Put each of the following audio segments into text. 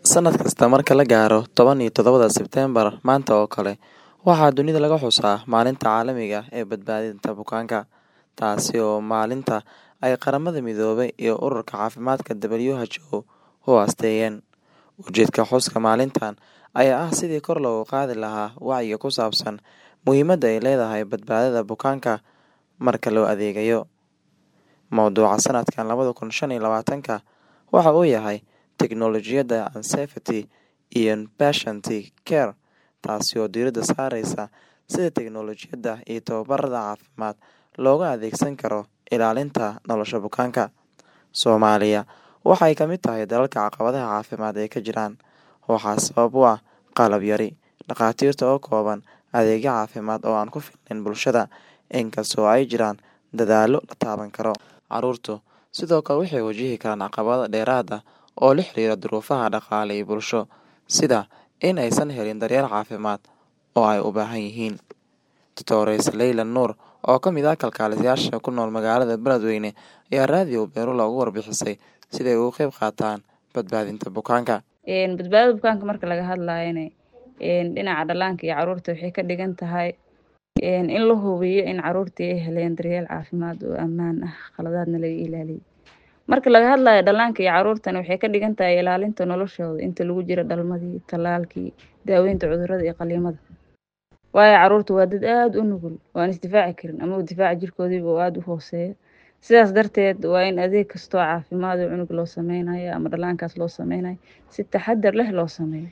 Sannad kasta marka la gaaro toban iyo todobada Sebteembar maanta oo kale, waxaa dunida laga xusaa Maalinta Caalamiga ah ee Badbaadinta Bukaanka, taasi oo ah maalinta ay Qaramada Midoobay iyo Ururka Caafimaadka (WHO) u aasteeyeen. Ujeedka xuska maalintan ayaa ah sidii kor loogu qaadi lahaa wacyiga ku saabsan muhiimadda ay leedahay badbaadada bukaanka marka loo adeegayo. Mawduuca sanadkan labada kun shan iyo labatanka waxa uu yahay Teknoolojiyadda and Safety in Patient Care, taasi oo diiradda saareysa sida teknoolojiyadda iyo tababarada caafimaad loogu adeegsan karo ilaalinta nolosha bukaanka. Soomaaliya waxa ay ka mid tahay dalalka caqabadaha caafimaad ay ka jiraan, waxaana sabab u ah qalab yari, dhakhaatiirta oo kooban, adeegyo caafimaad oo aan ku filnayn bulshada. Inkastoo ay jiraan dadaallo la taaban karo, carruurtu sidoo kale waxay wajihi karaan caqabado dheeraad ah oo la xiriira duruufaha dhaqaale iyo bulsho, sida in aysan helin daryeel caafimaad oo ay u baahan yihiin. Doctoresa Leila Nuur, oo ka mid ah kalkaaliyeyaasha ku nool magaalada Beledweyne, ayaa Radio Beerula uga warbixisay sida ay uga qayb qaataan badbaadinta bukaanka. badbaadada bukaanka marka laga hadlayana dhinaca dhallaanka iyo carruurta waxay ka dhigan tahay in la hubiyo in carruurtii ay heleen daryeel caafimaad oo ammaan ah khaladaadna laga ilaaliyo marka laga hadlayo dhallaanka iyo carruurtana waxay ka dhigan tahay ilaalinta noloshooda inta lagu jiro dhalmadii tallaalkii daaweynta cudurrada iyo qaliimada waayo carruurtu waa dad aada u nugul oo aan isdifaaci karin ama difaaca jirkoodiiba oo aada u hooseeyo sidaas darteed waa in adeeg kastoo caafimaad oo cunug loo sameynayo ama dhallaankaas loo sameynayo si taxadar leh loo sameeyo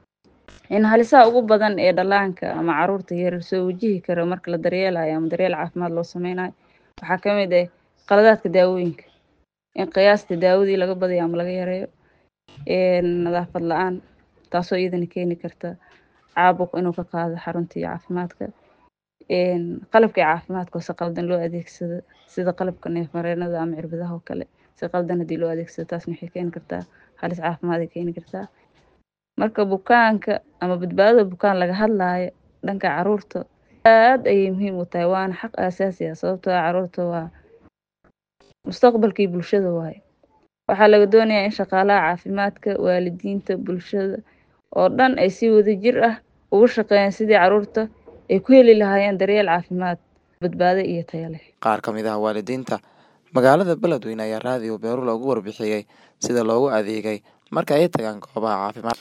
in halisaha ugu badan ee dhallaanka ama carruurta yar soo wajihi karo marka la daryeelayo ama daryeel caafimaad loo sameynayo waxaa ka mid ah qaladaadka daawooyinka in qiyaasta daawadii laga badiyo ama laga yareeyo nadaafad la-aan taasoo iyadana keeni karta caabuq inuu ka qaado xaruntii caafimaadka qalabkii caafimaadka oo si qaldan loo adeegsado sida qalabka neef-mareenada ama cirbadaha oo kale si qaldan haddii loo adeegsado taasna waxay keeni kartaa halis caafimaad ay keeni kartaa marka bukaanka ama badbaadada bukaan laga hadlaayo dhanka carruurta aad ayay muhiim u tahay waana xaq aasaasi ah sababtoo ah carruurta waa mustaqbalkii bulshada waaye waxaa laga doonayaa in shaqaalaha caafimaadka waalidiinta bulshada oo dhan ay si wadajir ah uga shaqeeyaan sidii carruurta ay ku heli lahaayeen daryeel caafimaad badbaado iyo tayo leh Qaar ka mid ah waalidiinta magaalada Beledweyne ayaa Radio Beerula uga warbixiyay sida loogu adeegay marka ay tagaan goobaha caafimaad.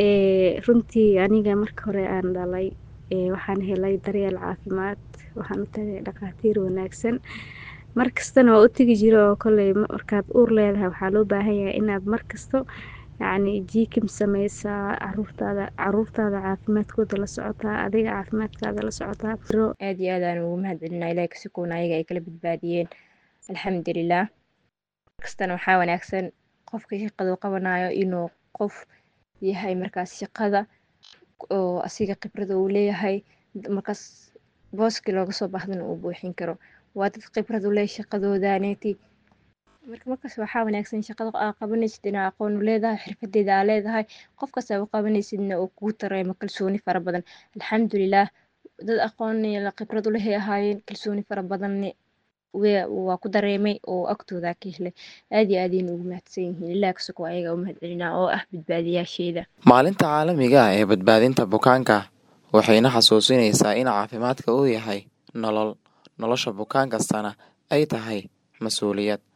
runtii aniga marka hore aan dhalay waxaan helay daryeel caafimaad waxaan u tagay dhakhaatiir wanaagsan markastana waa u tegi jira oo kolley markaad uur leedahay waxaa loo baahan yahay inaad markasto yacni jikim sameysaa caruurtaada caruurtaada caafimaadkooda la socotaa adiga caafimaadkaada la socotaa aad iyo aad aan ugu mahadcelinaa ilaahay kasikoona ayaga ay kala badbaadiyeen alxamdulilah markastana waxaa wanaagsan qofka shaqada uu qabanayo inuu qof yahay markaas shaqada oo asiga khibrada uu leeyahay markaas booskii looga soo baahdana uu buuxin karo waa dad khibrad u leh shaqadoodaneeti marka markaas waxaa wanaagsan shaqada aa qabanaysid inaa aqoon u leedahay xirfadeeda aa leedahay qofkaas aa u qabanaysidna uu kugu dareemo kalsooni fara badan alxamdulilah dad aqoon iyo khibrad u lehay ahaayeen kalsooni fara badanne waa ku dareemay oo agtooda ka helay aad iyo aadayna ugu mahadsan yihiin ilaa kasoko ayaga u mahadcelinaa oo ah badbaadiyaasheeda Maalinta caalamiga ah ee badbaadinta bukaanka waxayna xasuusinaysaa in caafimaadka uu yahay nolol nolosha bukaan kastana ay tahay mas'uuliyad